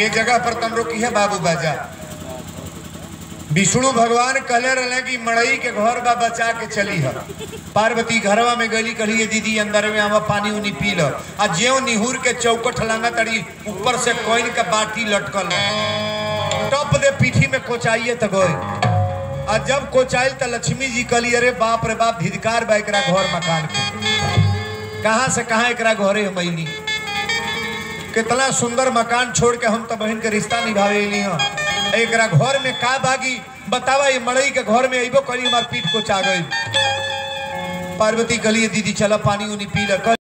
एक जगह पर तम रोकी है बाबू बाजा विष्णु भगवान कहले रहे कि मड़ई के घर बा बचा के चली है पार्वती घरवा में गली कही "ये दीदी अंदर में आवा पानी उनी पी लो आ ज्यो निहुर के चौकट लांगा तड़ी ऊपर से कोइन का बाटी लटकल है। टप दे पीठी में कोचाइए त गई आ जब कोचाइल त लक्ष्मी जी कहली अरे बाप रे बाप धिदकार बा एकरा घर मकान के कहाँ से कहाँ एकरा घरे हमैली कितना सुंदर मकान छोड़ के हम तो बहन के रिश्ता निभावे अइली हँ एकरा घर में का बागी बतावा ये मड़ई के घर में अइबो करी हमार पीठ को चा गई पार्वती कहलिए दीदी चला पानी उनी पी ल